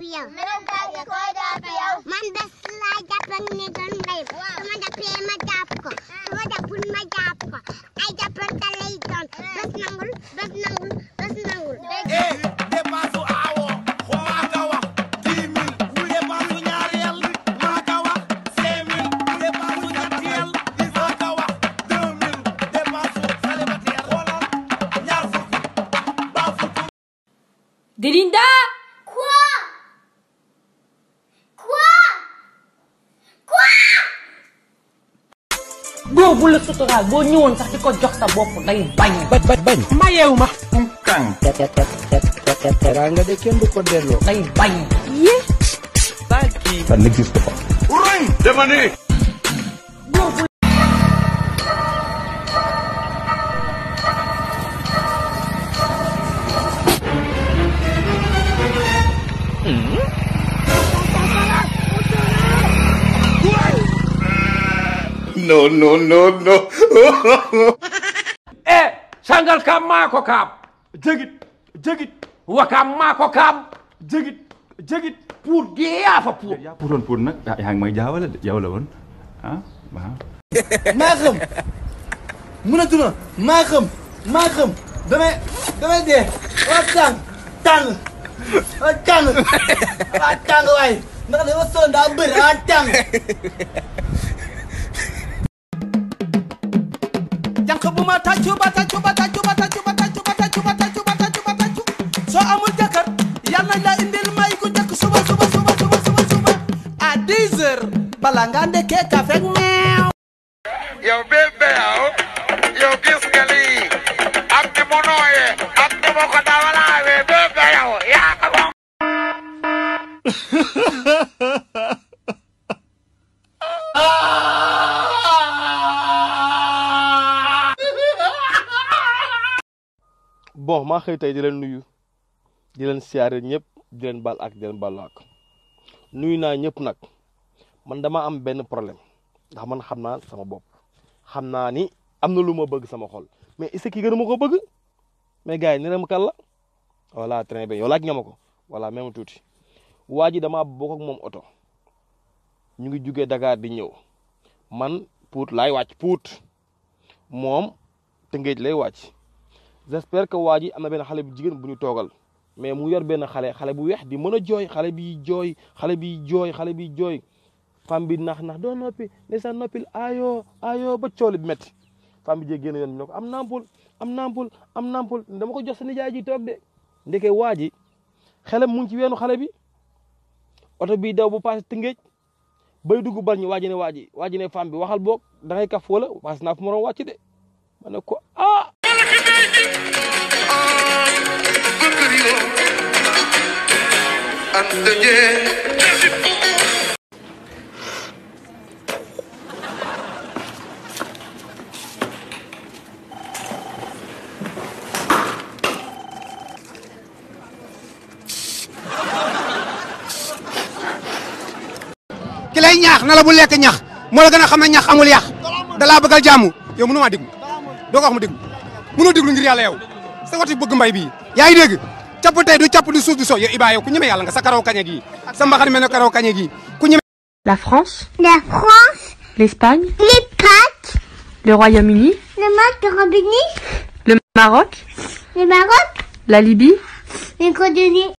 yow. man bés laa jàpp ak ne doon mbay. su ma jàppee ma jàpp ko. su ma jàppul ma jàpp ko. ay jàppante lay doon. bés nangul bés nangul bés nangul. dépense aawo maa ka wax dix mille dépense ñaareel maa ka wax cinq mille dépense ñetteel maa ka wax deux mille dépense célibataire xoolal ñaar fukki ba fukki Delinda Quoi Quoi Quoi góor bu la suturaal boo ñëwoon sax di ko jox sa bopp day bañ. bañ bañ mayewu ma kang teraanga de kenn du ko delloo day bañ. ça n'existe pas dama ne no no no no e sangal kam maa ko kaam jegit jegit wakaam maa ko kaam jegit jegit pour geeyaa fa pour yaa puutoon pour nag ah yaa ngi may jaawale de yow la woon ah waaw. maa xam mënatuma maa xam maa xam damay damay dee waa tàng tàng waa tàng waa tàng waay ndax dama sonn daa bëri waa tàng jànq bu ma tàccu ba tàccu ba tàccu ba tàccu ba tàccu ba tàccu ba tàccu ba tàccu ba tàccu soo amul jëkkër yal nañ la indil may ku njëkk suba suba suba suba suba suba à 10 heures bala nga ndekkee kafe ak meew yow bébé yow yow gis nga lii ak ni mu nooyee ak ni mu ko dawalaawee bébé yow yaa ko moom bon maa xëy tey di leen nuyu di leen siyaare ñëpp di leen baal ak di leen baalu ak nuyu naa ñëpp nag man dama am benn problème ndax man xam naa sama bopp xam naa ni am na lu ma bëgg sama xol mais est-ce que gën a ma ko bëgg mais gars yi nee na ma kan la voilà très bien yow laaj nga ma ko voilà même tuuti waa ji damaa bokk ak moom oto ñu ngi jugee Dakar di ñëw man Pout laay wàcc Pout moom Tëngéej lay wàcc. j'espère que waa ji am na benn xale bu jigéen bu ñu toogal mais mu yor benn xale xale bu weex di mën a jooy xale bi jooy xale bi jooy xale bi jooy femme bi nax nax doo noppi ne sa noppil ayo ayo ba cooli bi métti femme bi jee génn yoon bi ne ko am nampul am nampul am nampul dama ko jox sa nijaay ji toog de ndeke waa ji xelam mu ngi ci weenu xale bi oto bi daw bu passé tëngéej bay dugg bar ñu waa ji ne waa ji waa ji ne femme bi waxal boog da ngay kaf wala passé naa fu ma doon wàcc de ma ne ko ah ki lay ñaax na la bu lekk ñax moo la gën a xam ne ñax amul yàq da laa bëggal jàmm yow mënu maa déglu doo ko wax mu déglu mënoo déglu ngir yàlla yow sa wati bëgg mbay bii yaa ngi dégg capp tey du capp du suuf du so yow Iba yow ku ñeme yàlla nga sa karaw kañe gi sa mbaxane mel ne karaw kañe gi ku ñeme La France, La France, l'Espagne, les pâtes, le Royaume-Uni, le Macaroni, le Maroc, le Maroc, la Libye, les Côte-d'Ivoire.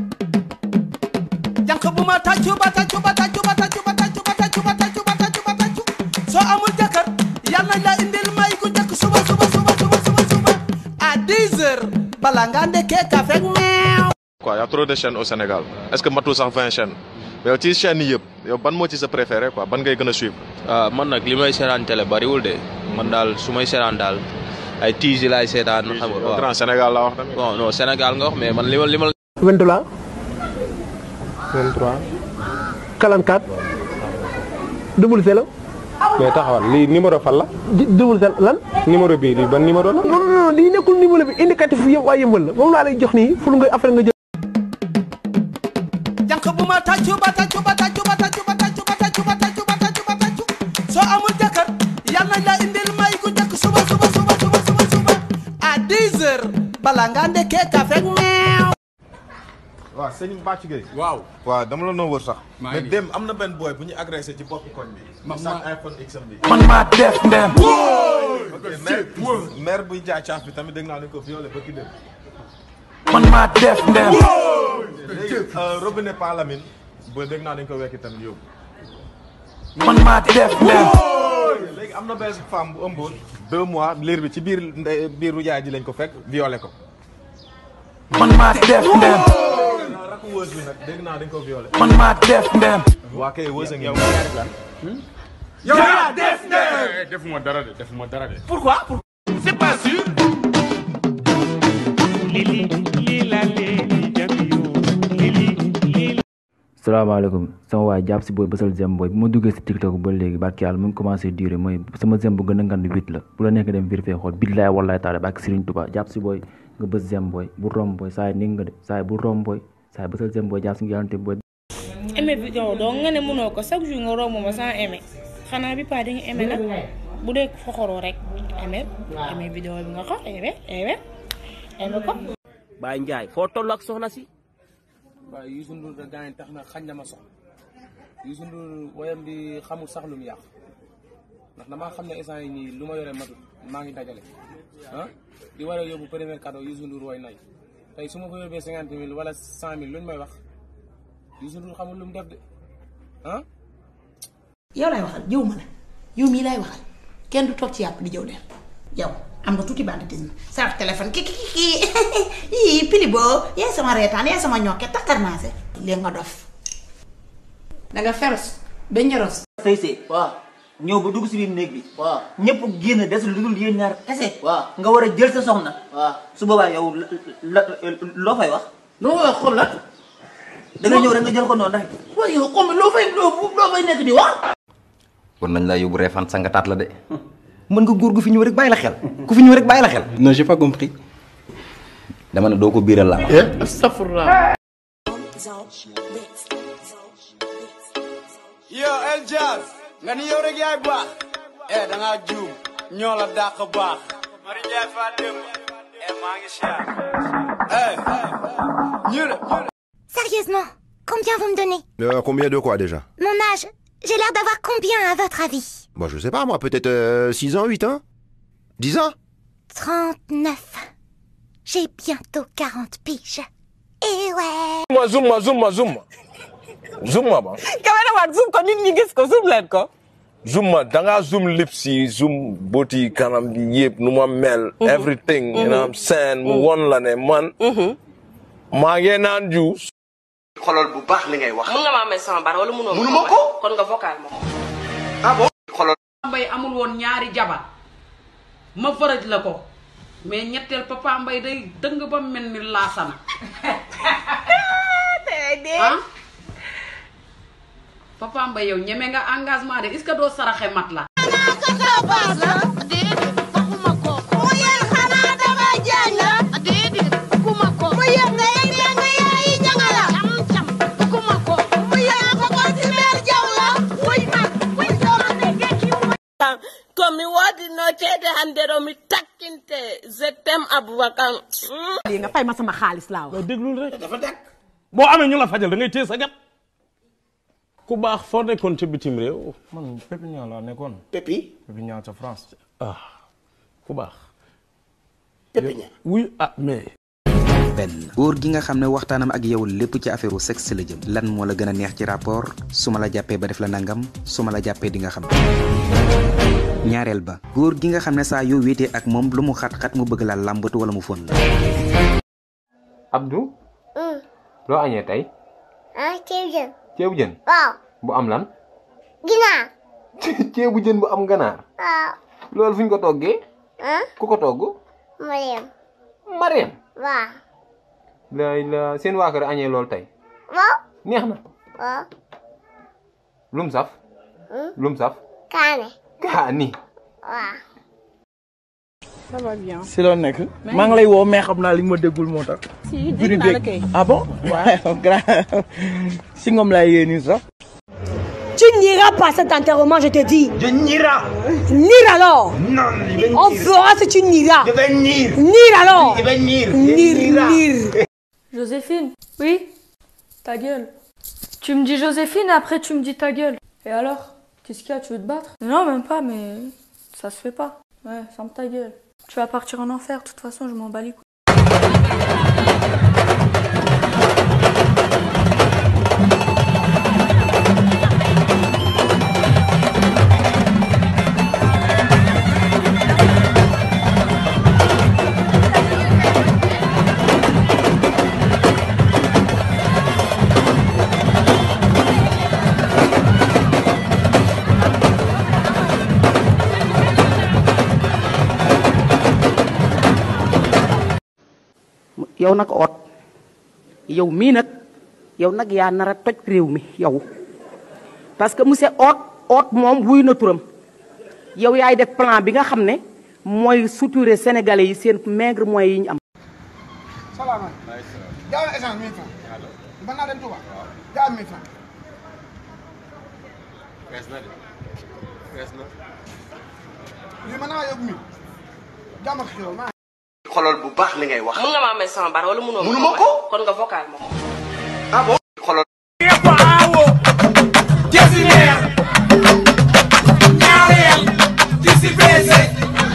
jànq bu ma tàccu ba tàccu ba tàccu ba tàccu ba tàccu ba tàccu ba tàccu ba tàccu ba tàccu soo amul jëkkër yal nañ la indil may ku njëkk suba suba suba suba suba suba à 10 heures bala nga ndekkee kafe ak meew quoi y a trop de chaînes au Sénégal est-ce que matul sax 20 chaînes mais yow ci chaînes yi yëpp yow ban moo ci sa préféré quoi ban ngay gën a suivre. ah man nag li may seetaan télé bariwul de man daal su may seetaan daal ay tiges yi laay seetaan. xam nga waaw grand Sénégal laa wax tamit. bon non Sénégal nga wax mais man li ma li ma. 23 23 44 double zéro mais taxawal lii numéro fan la. double zéro lan numéro bii lii ban numéro la. non non non lii nekkul numéro bi indicatif yëpp waa yëmbal la moom laa lay jox nii pour nga après nga jël jànq bu ma tàccu ba tàccu ba tàccu ba tàccu ba tàccu ba tàccu ba tàccu ba tàccu ba tàccu soo amul jëkkër yal nañ la indil may ku njëkk suba suba suba suba suba suba à 10 heures bala nga ndekkee kafe ak meew waaw sëñ Bàcc Gueye. waaw. waaw dama la noo wër sax. maa mais ngi dem am na benn boy bu ñu agressé ci boppi koñ bi. Ma- sax ma- iPhone X am bi. man maa def ndem maire maire buy jaay caaf bi tamit dégg naa dañ ko violé ba ki dem. man maa def ndem léegi robinet Palamine ba dégg naa dañ ko wekki tamit yóbbu. man maa def ndem léegi am na benn femme bu ëmboon deux mois liir bi ci biir ndey biiru yaay ji lañ ko fekk violé ko. man maa def ndem rakku wës bi nag dégg naa dañ ko violé. man maa def ndem waa kay wës a ngi. yow yaa def ndem defuma dara de defuma dara de. pourquoi pour c'est pas sûr salaamaaleykum sama waay jàpp si booy bësal zem booy bu ma duggee si tiktok ba léegi barki yàlla mu ngi commencé durer mooy sama zem bu gën a ngand huit la bu la nekk dem vérifier xool billaay wallaay taala barki Serigne Touba jàpp si booy nga bës zem booy bu rom booy saa yi ni nga de saa yi bu rom booy saa yi bësal zem booy jàpp si nga yàllante booy aimé vidéo donc nga ne mënoo ko chaque jour nga romb ma sans aimé xanaa bi pas di nga aimé nag bu dee foxoroo rek aimé aimé vidéo bi nga xool aimé aimé aimé ko Baye Ndiaye foo toll ak soxna si waaye Youssou Ndour da gaañ tax na xañ na ma soxla Youssou Ndour woyam bi xamul sax lu mu yàq ndax damaa xam ne instant yi nii lu ma yore matut maa ngi dajale ah di war a yóbbu premier cadeau Youssou Ndour woy nay tey su ma ko yóbbee cinquante mille wala cent mille lu ñu may wax Youssou Ndour xamul lu mu def de ah yow laay waxal jëw ma la yow mii laay waxal kenn du toog ci yàpp di jëw leen yow am nga tuuti banditisme sa téléphone ki ki ki ii pili boo yaay sama reetaan yaay sama ñokke takkar naa se léegi nga dof danga feros ba ñoros sëy sëy waaw ñëw ba dugg si biir néeg bi waaw ñëpp génn des lu dul yéen ñaar kese waaw nga war a jël sa soxna waaw su boobaa yow la loo fay wax loo fay xool la da nga ñëw rek nga jël ko noonu rek waaye yow comme loo fay loo loo fay nekk di wax war nañ laa yóbbu reefan sangataat la de mën nga góor gu fi ñëw rek bàyyi la xel ku fi ñëw rek bàyyi la xel non j'ai pas compris. dama ne doo ko biiral laa wax astafurlah yo El Jazz nga ni yow rek yaay baax eh da ngaa juum ñoo la dàq baax Mari Njaay fa démb eh maa ngi siyaar eh ñu ne Sérieusement, combien vous me donnez Euh, combien de quoi déjà Mon âge J'ai l'air d'avoir combien à votre avis Bon, je sais pas moi, peut-être euh, 6 ans, 8 ans 10 ans 39. J'ai bientôt 40 piges. Et ouais ma zoom ma zoom ma zoom ma zoom ma ba cameraman zoom ko nit ñi gis ko zoom leen ko zoom ma da ngaa zoom lips yi zoom boti kanam bi yëpp nu ma mel everything you know what I'm saying mu won la ne man maa ngi naan juice xolal bu baax li ngay wax mun nga maa may sama bar wala munoo Munuma ko. kon nga vocal ma ko ah bon xolal mbay amul woon ñaari jabar ma faraj la ko mais ñetteel papa mbay day dëng ba mel ni laasana ah papa mbay yow ñeme nga engagement de est-ce que doo saraxe mat la komi woodi no ceede hande ɗo mi takkinte je t'aime aboubacar lii nga fay ma sama xaalis laa wax. déglul rek dafa dàq boo amee ñu la fajal da ngay téye sa gat ku baax foo nekkoon ca bitim réew man Pépinière laa nekkoon. Pépi Pépinière ca France. ah ku baax Pépinière. oui ah mais benn góor gi nga xam ne waxtaanam ak yow lépp ci affaire sexe la jëm lan moo la gën a neex ci rapport su ma la jàppee ba def la nangam su ma la jàppee di nga xam ñaareel ba góor gi nga xam ne saa yoo wéetee ak moom lu mu xat-xat mu bëgg la làmbatu wala mu fon la Abdou loo añee tey ah ceeb jën ceebu jën waaw bu am lan ginaar ceebu jën bu am ganaar waaw loolu fu ñu ko toggee ah ku ko togg Mariam Mariam waaw la la seen waa kër añee loolu tey waaw neex na waaw lum saf Hmm? lum saf kaane kaani waaw ça va bien. si loo nekk maa ngi lay woo mais xam naa li nga ma déggul moo tax. si Biri dégg naa la beeg. kay. ah bon waaw grave si ngoom laay yee nii sax. Tu n'iras pas à cet enterrement, je te dis. Je n'irai. Nire alors. Non, je vais On nier. verra si tu n'iras. Je vais nier. Nire alors. Je vais nier. Nire, Nira. nire. Joséphine Oui Ta gueule. Tu me dis Joséphine, après tu me dis ta gueule. Et alors Qu'est-ce qu'il y a Tu veux te battre Non, même pas, mais ça se fait pas. Ouais, ferme ta gueule. Tu vas partir en enfer, de toute façon, je m'en bats les couilles. yow nag oot yow mii nag yow nag yaa nar a toj réew mi yow parce que monsieur oot oot moom wuy na turam yow yaay def plan bi nga xam ne mooy suturer sénégalais yi seen maigre moyens yi ñu am. salaamaaleykum. jaaw essence 1000 francs. mën naa dem Touba. jaaw 1000 francs. fees na de fees na. lii mën naa yóbbu 1000. jàmm ak xew maa xolal bu baax li ngay wax. mun nga ma amee sama bar wala munoo ma Munuma ko. kon nga vocal ma ko. ah bon xolal. Jessimer ñaareel di si beese